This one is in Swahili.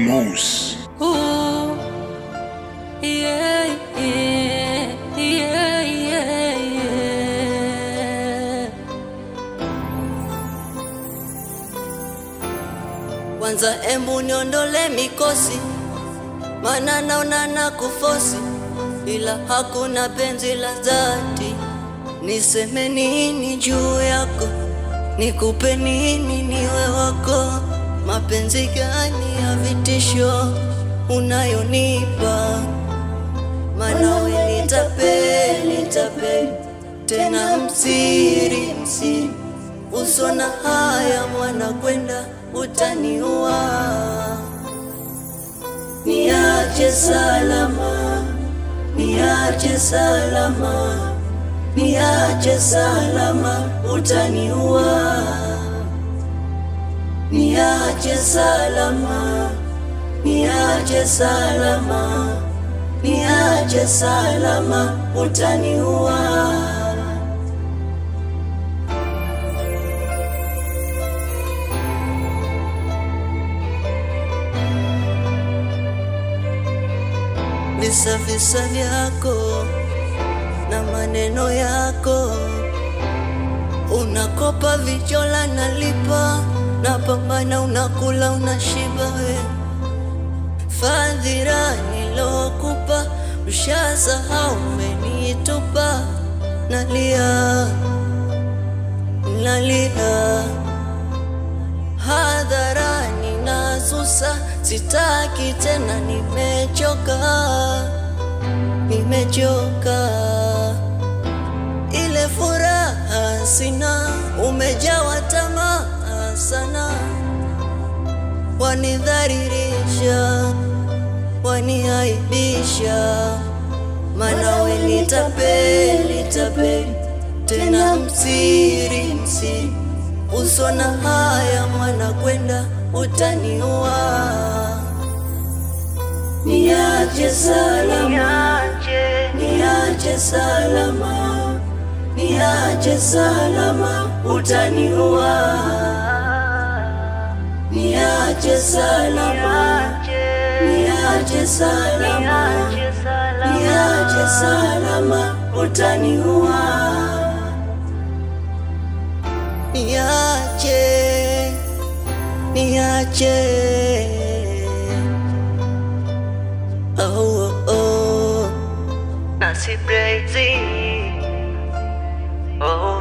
Moose. Ooh, yeah, yeah, yeah, yeah, yeah. Kwanza embu niondole mikosi, mana naona na kufosi, ila hakuna penzi la dhati. Niseme nini juu yako, nikupe nini niwe wako? Mapenzi gani ya vitisho unayonipa? Mana we nitapeli tapeli, tena msiri msiri, uso na haya mwana kwenda utaniua. Niache salama, niache salama, niache salama, utaniua. Niache salama, niache salama, niache salama, utaniua. Visa visa vyako na maneno yako, unakopa vichola, nalipa napambana, unakula unashiba we fadhila nilokupa ushasahau, umenitupa nalia nalia hadharani nasusa, sitaki tena, nimechoka nimechoka, ile furaha sina, umejawa tamaa sana, wanidharirisha, waniaibisha, mana we nitapeli tapeli, tena msiri msiri, uso na haya mwana kwenda utaniua. Niache salama, niache salama, niache salama, utaniua. Niache salama, niache salama, niache salama, utaniua. Niache, niache. Oh, oh, oh. Nasi crazy. Oh.